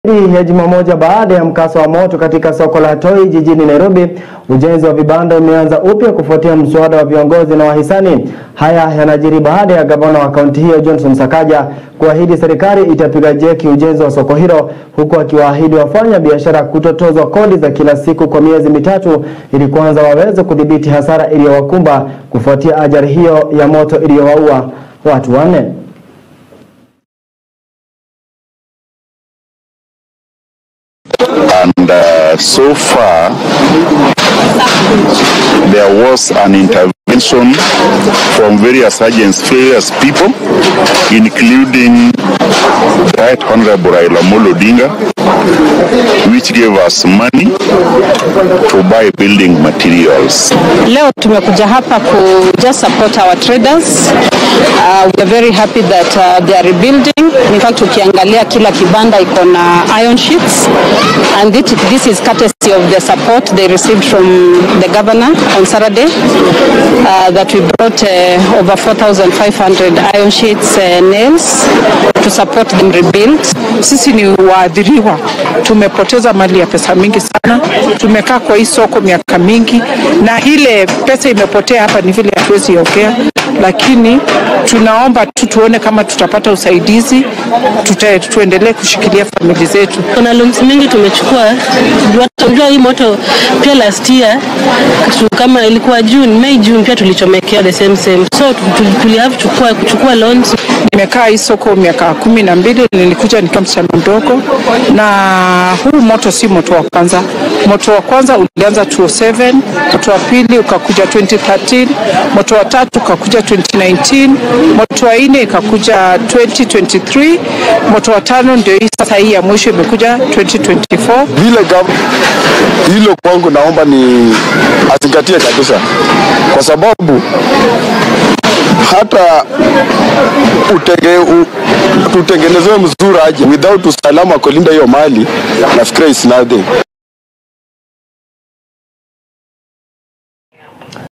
Zaidi ya juma moja baada ya mkasa wa moto katika soko la Toi jijini Nairobi, ujenzi wa vibanda umeanza upya kufuatia mswada wa viongozi na wahisani. Haya yanajiri baada ya gavana wa kaunti hiyo Johnson Sakaja kuahidi serikali itapiga jeki ujenzi wa soko hilo, huku akiwaahidi wafanya biashara kutotozwa kodi za kila siku kwa miezi mitatu ili kwanza waweze kudhibiti hasara iliyowakumba kufuatia ajali hiyo ya moto iliyowaua watu wanne. and uh, so far there was an intervention from various agents, various people, including Right Honorable Raila Amolo Odinga, which gave us money to buy building materials. Leo tumekuja hapa ku just support our traders. Uh, we are very happy that uh, they are rebuilding. In fact, ukiangalia kila kibanda iko na iron sheets and this, this is courtesy of the support they received from the governor on Saturday uh, that we brought uh, over 4,500 iron sheets uh, nails to support them rebuild. Sisi ni waadhiriwa, tumepoteza mali ya pesa mingi sana. Tumekaa kwa hii soko miaka mingi, na ile pesa imepotea hapa ni vile hatuwezi ongea, lakini tunaomba tu tuone kama tutapata usaidizi, tuta, tuendelee kushikilia famili zetu. Kuna loans mingi tumechukua. Unajua hii moto pia last year tu- kama ilikuwa June, May June pia tulichomekea the same same. So tu- tuli have kuchukua kuchukua loans Nimekaa hii soko miaka kumi na mbili, nilikuja nikiwa msichana mdogo, na huu moto si moto wa kwanza. Moto wa kwanza ulianza 2007, moto wa pili ukakuja 2013, moto wa tatu ukakuja 2019, moto wa nne ikakuja 2023, moto wa tano ndio hii sasa, hii ya mwisho imekuja 2024. vile gav hilo kwangu naomba ni azingatie kabisa, kwa sababu hata utege, u, tutengenezewe mzuri aje without usalama kulinda hiyo mali, nafikiria is nothing.